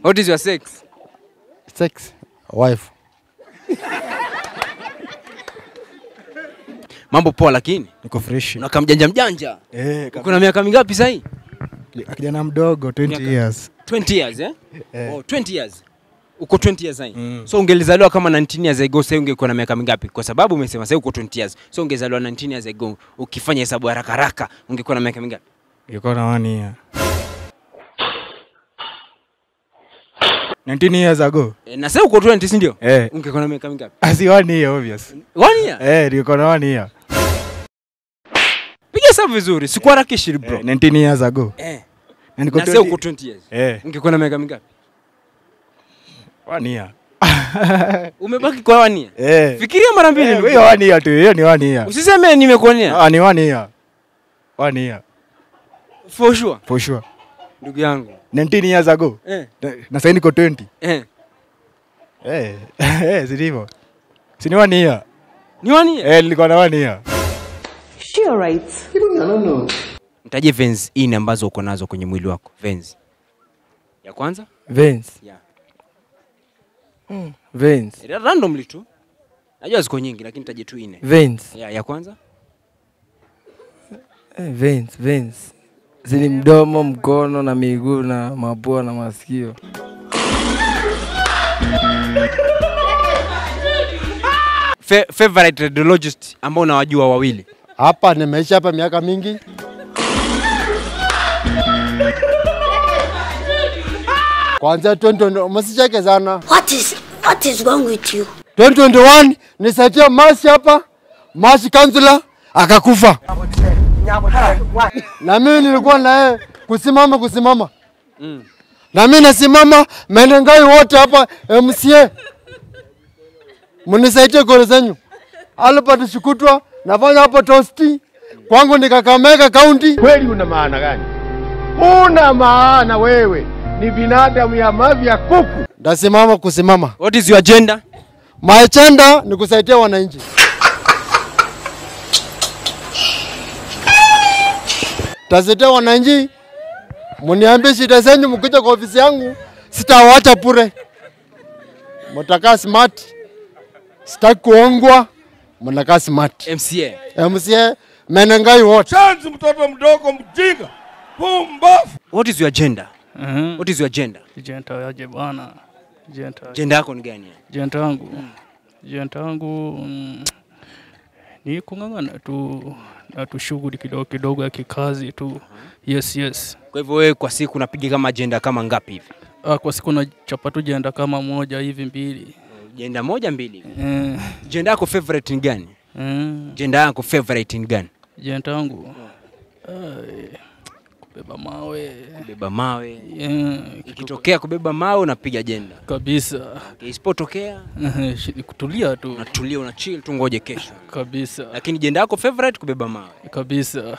What is your sex? Sex. Wife. Mambo poa lakini. Niko fresh. Unakaa mjanja mjanja. Eh, Uko na miaka mingapi sasa hii? kijana mdogo 20 Miaka- years. 20 years eh? Eh. Oh, 20 years. Uko 20 years sasa. So ungelizaliwa kama 19 years ago sasa ungekuwa na miaka mingapi? Kwa sababu umesema sasa uko 20 years. So ungezaliwa 19 years ago ukifanya hesabu haraka haraka ungekuwa na miaka mingapi? Nilikuwa na one year. 19 years ago. E, na sasa uko 20 si ndio? Eh. Ungekuwa na miaka mingapi? Asi one year obvious. One year. Eh, nilikuwa na one year. Piga hesabu vizuri, sikuharakishi bro. Eh, 19 years ago. Eh. Na niko Na sasa uko 20. 20 years. Eh, Ungekuwa na miaka mingapi? one year. Umebaki kwa one year. Eh. Fikiria mara mbili. Eh, ndugu hiyo yangu. one year tu, hiyo ni one year. Usiseme nimekuonea. Ah, ni one year. One year. For sure. For sure. Ndugu yangu. 19 years ago. Eh. Na- Na sasa niko 20. Eh. Eh, eh, si ndivyo? Si ni one year. Ni one year. Eh, nilikuwa na one year. Sure, right. Mtaje veins nne ambazo uko nazo kwenye mwili wako. Veins. Ya kwanza? Veins. Yeah. Veins. Ra- Randomly tu. Najua ziko nyingi lakini taje tu nne. Veins. Ya, ya kwanza? Eh, veins, veins. Zini mdomo, mkono na miguu na mapua na masikio. Fa favorite radiologist ambao unawajua wawili. Hapa nimeishi hapa miaka mingi. Kwanza 2020 msicheke sana. What is what is wrong with you? 2021 nisaidia Masi hapa, Masi kansula akakufa, na mimi nilikuwa na yeye kusimama kusimama na mimi nasimama, menengai wote hapa MCA, mnisaidie kore zenyu. Albert Shukutwa nafanya hapo tosti kwangu ni Kakamega County. kweli una maana gani? Una maana wewe ni binadamu ya mavi ya kuku. Ndasimama kusimama. What is your agenda? My agenda ni kusaidia wananchi. Tasaidia wananchi, muniambie shida zenyu, mkija kwa ofisi yangu sitawacha bure. Mtakaa smart, sitaki kuongwa, mnakaa smart. MCA. MCA menengai wote. Chanzi mtoto mdogo mjinga, pumbafu. What is your agenda? Mhm. What is your agenda? Jenta yaje bwana. Jenta. Agenda yako ni gani? Jenta yangu. Jenta yangu mm, ni kung'ang'ana tu na tu shughuli kidogo kidogo ya kikazi tu. Yes, yes. Kwa hivyo wewe kwa siku unapiga kama agenda kama ngapi hivi? Ah, kwa siku nachapa tu jenda kama moja hivi mbili. Agenda moja mbili hivi. Eh, Agenda yako favorite ni gani? mm, Agenda yako favorite ni gani? jenta yangu. Ai, kubeba mawe. Kubeba mawe. Eh, Ikitokea kubeba mawe unapiga agenda. kabisa. Okay, Isipotokea Eh, shi- kutulia tu unatulia una chill tu ngoje kesho. kabisa. Lakini agenda yako favorite kubeba mawe. Kabisa.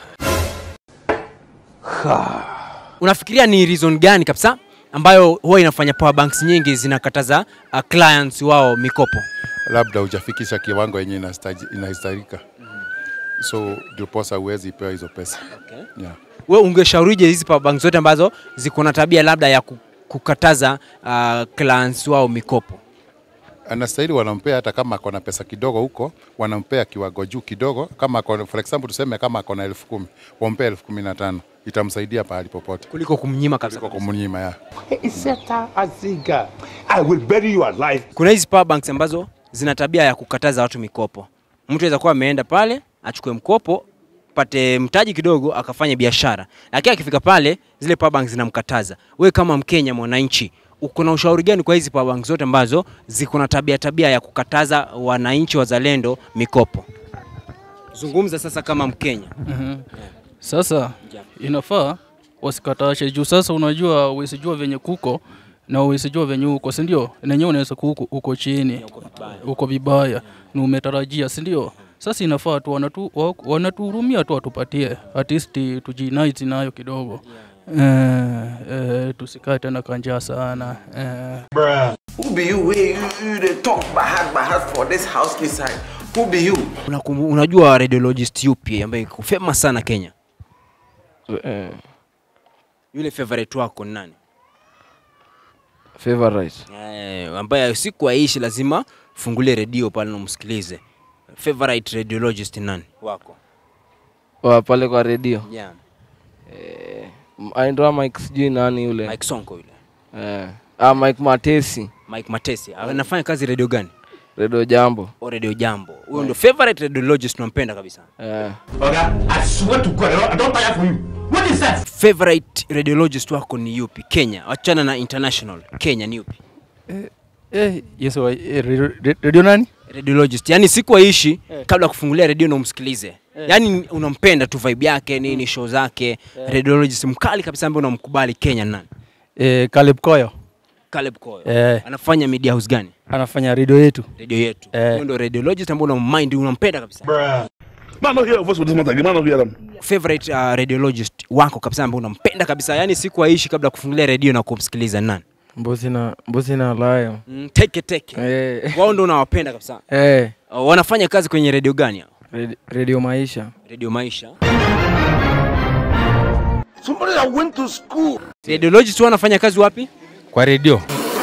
Unafikiria ni reason gani kabisa ambayo huwa inafanya power banks nyingi zinakataza uh, clients wao mikopo? labda hujafikisha kiwango yenye inastaji- inahitajika so ndiposa huwezi pewa hizo pesa Okay. yeah. We ungeshaurije hizi power banks zote ambazo ziko na tabia labda ya ku- kukataza uh, clients wao mikopo? anastahili wanampea hata kama akona pesa kidogo huko wanampea kiwango juu kidogo kama akona, for example tuseme kama akona elfu kumi wampea elfu kumi na tano itamsaidia pahali popote kuliko kumnyima kabisa. kuliko kumnyima ya Iseta aziga. I will bury you alive. Kuna hizi power banks ambazo zina tabia ya kukataza watu mikopo. Mtu anaweza kuwa ameenda pale achukue mkopo pate mtaji kidogo akafanya biashara, lakini akifika pale zile power banks zinamkataza. Wewe kama Mkenya mwananchi, uko na ushauri gani kwa hizi power banks zote ambazo ziko na tabia tabia ya kukataza wananchi wazalendo mikopo? Zungumza sasa kama Mkenya. Mhm. Sasa inafaa wasikatashe juu sasa unajua uisijua venye kuko na uisijua venye uko si ndio? Nenyewe unaweza kuko uko chini uko vibaya na umetarajia si ndio? Sasa inafaa tu wanatu, wa- wanatuhurumia tu watupatie at least tujinaizi nayo kidogo eh, eh, tusikae tena kanjaa sana eh. Who be you? Hey, you, you they talk by heart by heart for this house inside. Who be you? Unakumbu, unajua radiologist yupi ambaye iko famous sana Kenya? Yule favorite wako ni nani? favorite eh, ambaye siku aishi lazima fungulie redio pale na umsikilize. Favorite radiologist ni nani wako? wa pale kwa redio Yeah. eh, aindwa Mike sijui nani yule Mike Sonko yule. eh, ah, Mike Matesi Mike Matesi. Anafanya kazi redio gani? redio jambo O redio Jambo. Huyo ndio favorite radiologist unampenda kabisa. eh. Favorite radiologist wako ni yupi? Kenya. Wachana na international. Kenya ni yupi? Eh, yes, wa- eh, radio- radio- radio nani? radiologist yani siku aishi kabla ya kufungulia redio na umsikilize yani unampenda tu vibe yake nini show zake radiologist mkali kabisa ambaye unamkubali Kenya ni nani Eh, Caleb Koyo Caleb Koyo Eh. anafanya media house gani anafanya radio yetu. redio yetu Eh. huyo ndio radiologist ambaye unammind unampenda kabisa Man, don't hear a voice with this man. Man, don't hear them. favorite uh, radiologist wako kabisa ambaye unampenda kabisa yani siku aishi kabla ya kufungulia redio na kumsikiliza ni nani mbuzi na mbuzi na layo mm, teke teke eh. wao ndio unawapenda kabisa eh. uh, wanafanya kazi kwenye redio gani hao Redi- redio maisha redio maisha Somebody that went to school. radiologist wao wanafanya kazi wapi Kwa redio.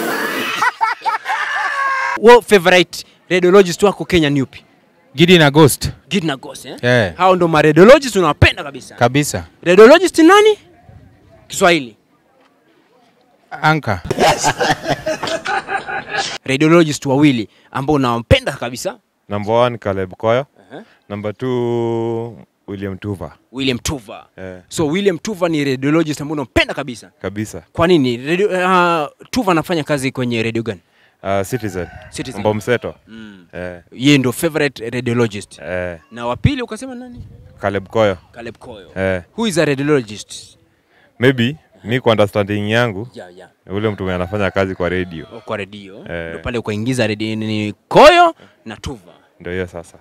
Wo favorite radiologist wako Kenya ni upi? Gidi na Ghost. Gidna Ghost eh? Eh, Hao ndo ma radiologist unawapenda kabisa. kabisa. Radiologist ni nani? Kiswahili. Anka. Radiologist wawili ambao unawapenda kabisa. Number one Caleb Koyo. Uh-huh. Number two William Tuva. William Tuva. Eh, So William Tuva ni radiologist ambao unampenda kabisa. kabisa. Kwa nini? Radio, uh, Tuva anafanya kazi kwenye radio gani? Uh, Citizen. Citizen. Mambo mseto. Mm. Eh, Yeye ndo favorite radiologist. eh, Na wa pili ukasema nani? Caleb Koyo. Caleb Koyo. Eh, Who is a radiologist? maybe mi kwa understanding yangu Yeah, yeah. ule mtu mwenye anafanya kazi kwa radio. Kwa radio. Eh. Ndio pale ukaingiza radio ni Koyo na Tuva. Ndio hiyo sasa.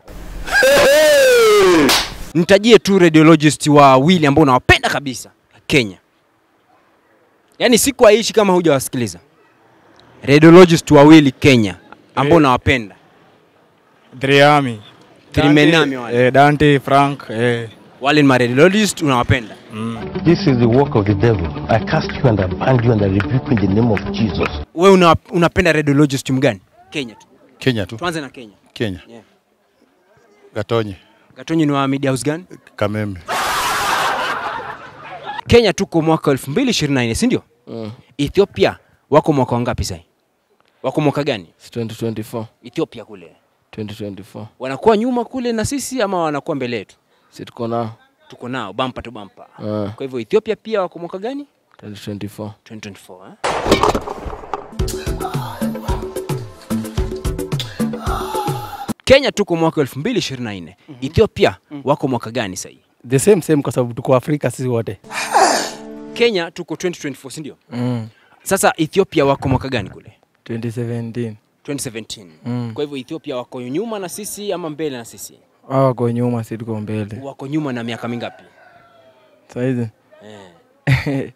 Nitajie tu radiologist wawili ambao unawapenda kabisa Kenya. Yaani siku aishi kama hujawasikiliza. Radiologist wawili Kenya ambao Eh. unawapenda. Driami. Trimenami wale. Eh, Dante, Frank, eh. Wale ni ma radiologist unawapenda. This is the work of the devil. I cast you and I bind you and I rebuke you in the name of Jesus. Wewe una, unapenda radiologist mgani? Kenya tu. Kenya tu. Tuanze na Kenya. Kenya. Yeah. Gatonye. Gatonyi ni wa media house gani? Kameme. Kenya tuko mwaka 2024, si ndio? mm. Ethiopia wako mwaka wangapi sasa? Wako mwaka gani? 2024 Ethiopia kule. 2024 Wanakuwa nyuma kule na sisi ama wanakuwa mbele yetu? si tuko nao Tuko nao bampa tu bampa. Ah. Kwa hivyo Ethiopia pia wako mwaka gani? 2024 2024 eh? Kenya tuko mwaka 2024. Ethiopia wako mwaka gani sasa? The same same kwa sababu tuko Afrika sisi wote. Kenya tuko 2024 si ndio? mm. Sasa Ethiopia wako mwaka gani kule? 2017 2017. Mm. Kwa hivyo Ethiopia wako nyuma na sisi ama mbele na sisi? hao wako nyuma si tuko mbele Wako nyuma na miaka mingapi? saizi Eh.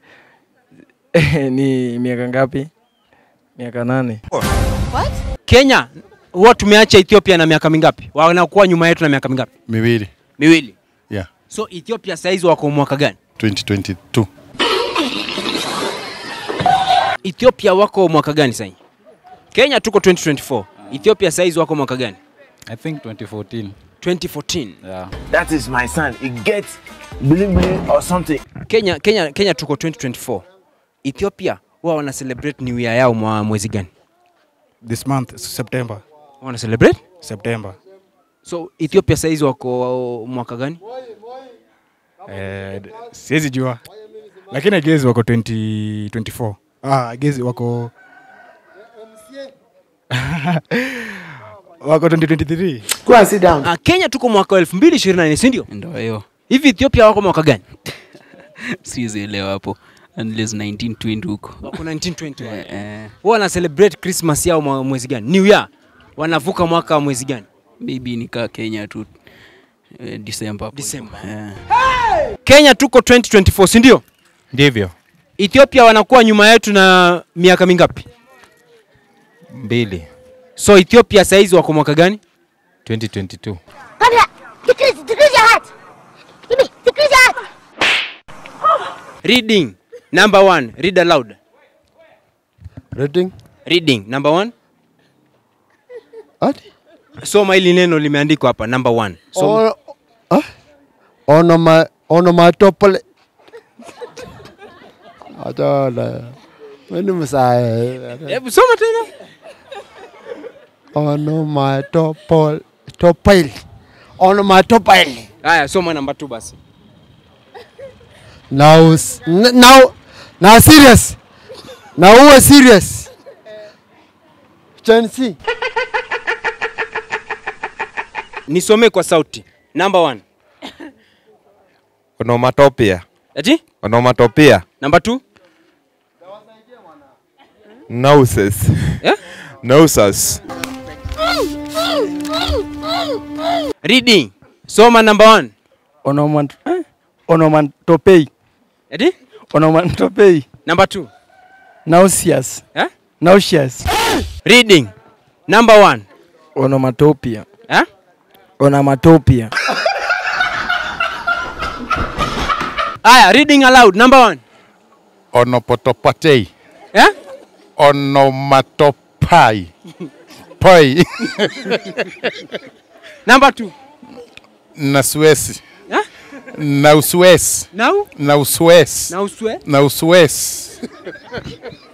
ni miaka ngapi miaka nane Kenya huwa tumeacha Ethiopia na miaka mingapi? Wanakuwa nyuma yetu na miaka mingapi? Miwili. Miwili. Yeah. So Ethiopia saizi wako mwaka gani? 2022. Ethiopia wako mwaka gani sasa? Kenya tuko 2024. Ethiopia saizi wako mwaka gani? I think 2014. 2014. Yeah. That is my son. He gets bling bling or something. Kenya Kenya Kenya tuko 2024. Ethiopia wao wana celebrate new year yao mwa mwezi gani? This month September. Wana celebrate? September. So Ethiopia saizi wako mwaka gani? Eh, d- siwezi jua. Lakini I guess wako 2024. Ah, I guess wako wako 2023. Go and sit down. Ah, Kenya tuko mwaka wa 2024 si ndio? Ndio hiyo. Hivi Ethiopia wako mwaka gani? Siwezi elewa hapo. Unless 1920 huko. Wako 1920 wale. Eh, eh, Wao wana celebrate Christmas yao mwa- mwezi gani? New Year. Wanavuka mwaka wa mwezi gani? maybe nikaa Kenya tu eh, December hapo. December. Eh. Kenya tuko 2024 si ndio? Ndivyo. Ethiopia wanakuwa nyuma yetu na miaka mingapi? Mbili. So Ethiopia saizi wako mwaka gani? 2022. Come here. Decrease, decrease your heart. Give me, decrease your heart. Reading. Number one, read aloud. Reading. Reading. Number one. Ati? Soma hili neno limeandikwa hapa number one. Soma. O- ah? Onoma onomatopoe. Acha Mimi msae. Hebu soma tena. Onomatopoe. Topoil. Onomatopoil. Haya, soma number two basi. Now, s- n- now, now serious. Now uwe serious. Gen Z. Nisomee kwa sauti. Number one. Onomatopia. Ati? Onomatopia. Number two. Nauses. Yeah? Nausas. Reading. Soma number one. Onomat eh? onomantopei. Ati? Onomantopei. Number two. Nauseous. Eh? Nauseous. Reading. Number one. Onomatopia. Eh? Onomatopia. Aya, reading aloud. Number one. Onopotopatei. Eh? Onomatopai. Poi. Number two. na Suesi. Eh? Na Uswesi. Now? Na Uswesi. Na uswe? Na Uswesi.